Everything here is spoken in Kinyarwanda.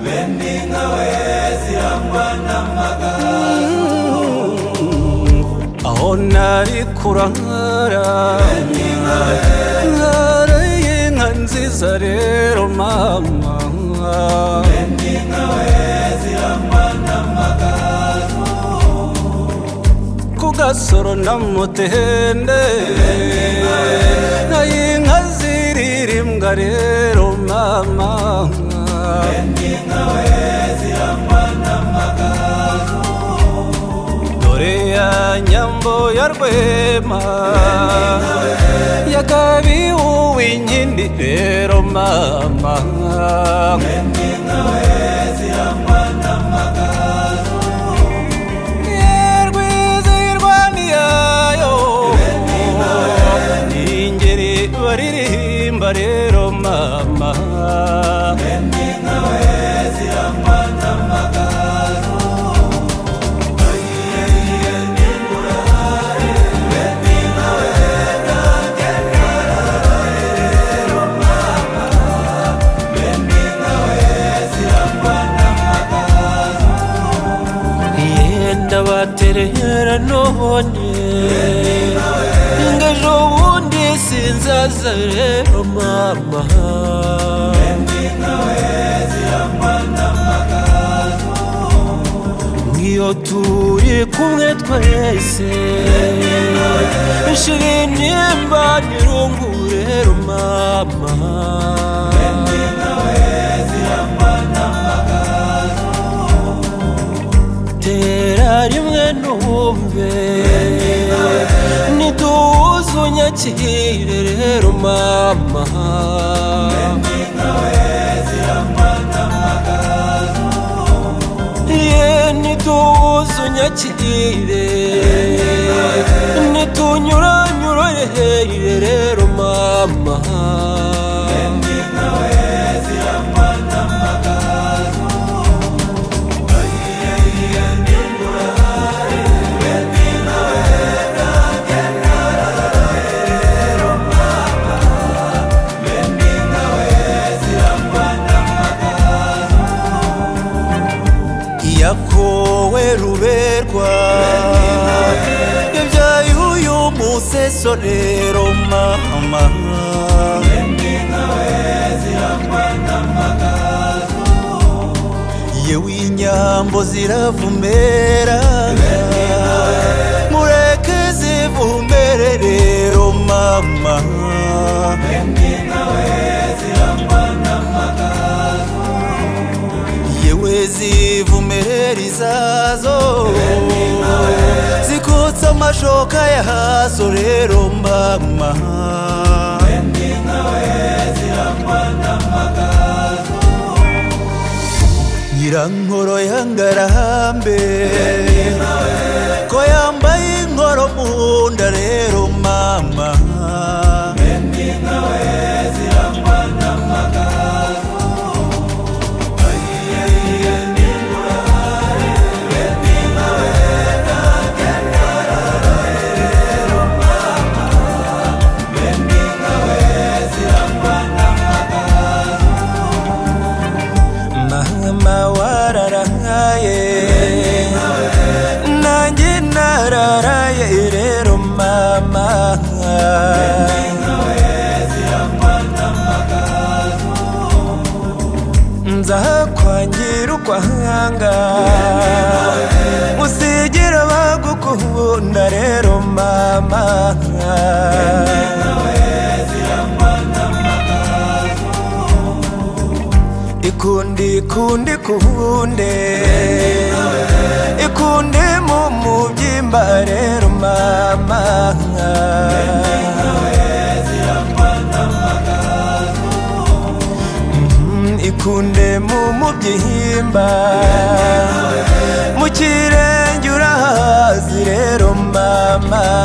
Mimi nawe zirangwa n'amagara aho nari kurahara nkareye inka nziza rero mama Mimi nawe zirangwa n'amagara ku gasoro na mutende nayo inka ziririmbwa rero mama Mimi nawe zirangwa n'amagara dore ya nyambo ya rwema ya kabi uw'inkindi rero mama Mimi nawe zirangwa n'amagara yerwizirwaniyayo ingeri baririmba rero mama Mimi nawe zirangwa n'amagara yenda baterera none ngo ejo bundi sinzaza rero mama nk'iyo turi kumwe twese nshira intimba nirungu rero mama tera rimwe ntumbe nituwuze unyakire rero mama ye nituwuze unyakire nitunyuranyurere rero mama Mimi nawe zirangwa n'amagara yakowe ruberwa yabyaye uyu museso rero mama Mimi nawe zirangwa n'amagara yewe inyambo ziravumera mureke zivumere rero mama Mimi nawe zirangwa n'amagara yewe zivumerera izazo zikutsa amashoka yahazo rero mama Mimi nawe zirangwa n'amagara nyirankoro y'angarambe ko yambaye inkoro mu nda rero mama Mimi nawe zirangwa n'amagara mama wararaye nanjye nararaye rero mama nza kwangira ukwanga usigira bagukunda rero mama ikundi kundi kunde ikunde mu mubyimba rero mama Mhm, ikunde mu mubyimba mu kirenge urahazi rero mama